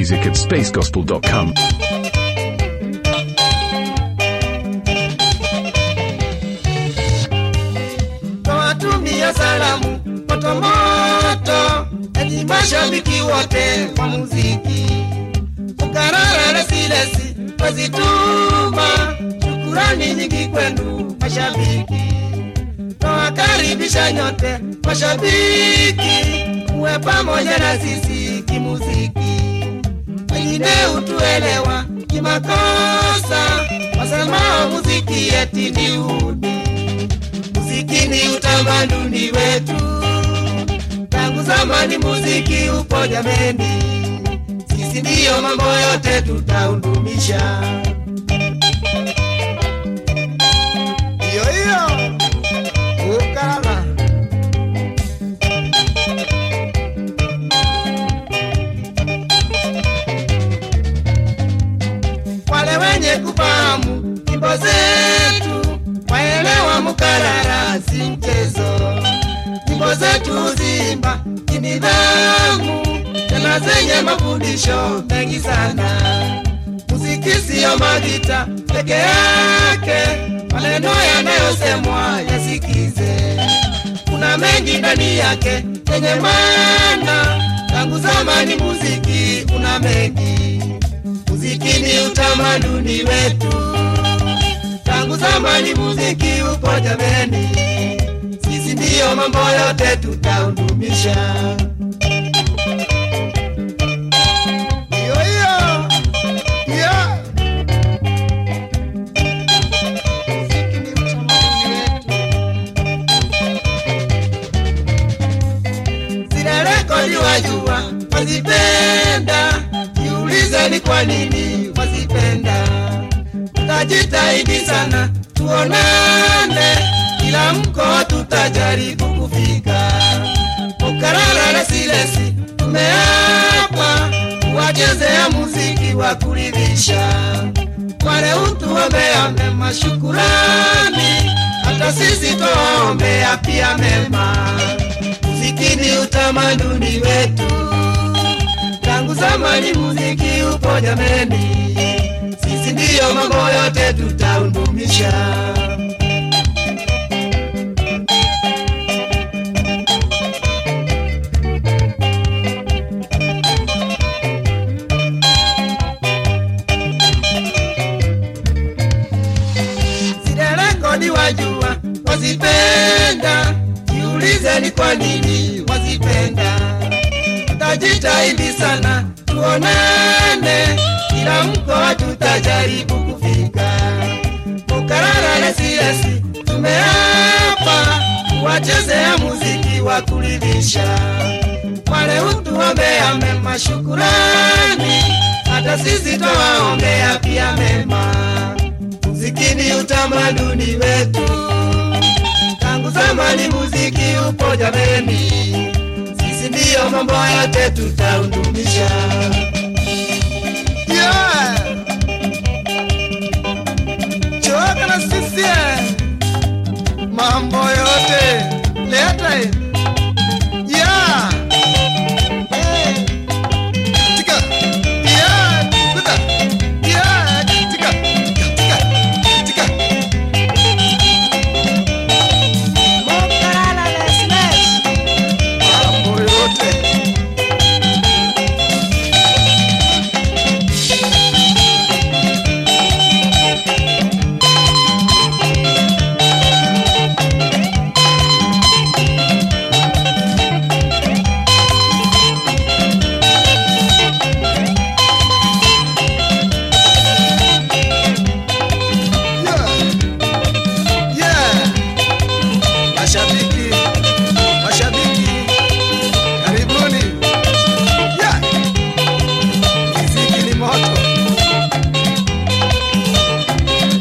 music at spacegospel.com. Nawatumia salamu motomoto, enyi mashabiki wote wa muziki, Ukarara Lesilesi wazituma shukurani nyingi kwenu mashabiki, nawakaribisha nyote mashabiki, muwe pamoja na sisi kimuziki, wengine hutuelewa kimakosa, wasemao muziki eti ni udi muziki ni utamaduni wetu, tangu zamani muziki upo jameni, sisi ndiyo mambo yote tutahudumisha. Iyo iyo Ukarara. Wale wenye kufahamu nyimbo zetu waelewa Mkarara si mchezo. Nyimbo zetu zimba kinidhamu, tena zenye mafundisho mengi sana. Muziki siyo magita peke yake, maneno yanayosemwa yasikize. Kuna mengi ndani yake yenye maana, tangu zamani muziki una mengi. Muziki ni utamaduni wetu tangu zamani muziki upo jameni, sisi ndiyo mambo yote tutahudumisha. Iyo iyo iyo, muziki ni utamaduni wetu. Zile rekodi wajua wazipenda, jiulize ni kwa nini wazipenda tutajitahidi sana tuonane, kila mkoa tutajaribu kufika. Ukarara na Silesi tumeapa kuwachezea muziki wa kuridhisha, wale utuombea mema shukurani, hata sisi twaombea pia mema. Muziki ni utamaduni wetu, tangu zamani muziki upo jameni sisi ndiyo mambo yote tutahudumisha. Zile rekodi wajua wazipenda, jiulize ni kwa nini wazipenda. Tutajitahidi sana tuonane kila mkoa tutajaribu kufika. Ukarara na Silesi tumeapa kuwachezea muziki wa kuridhisha, wale utuombea mema shukurani, hata sisi twawaombea pia mema. Muziki ni utamaduni wetu, tangu zamani muziki upo jameni, sisi ndiyo mambo yote tutahudumisha. Yeah. Choka na sisi eh. mambo yote leta eh. yeah. Eh. Tika. Yeah. Kuta. Yeah. Tika. Tika. Tika. Mambo yote Yeah. Yeah. Mashabiki, mashabiki, karibuni. Yeah. Muziki ni moto.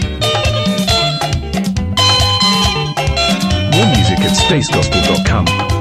More music at spacegospel.com.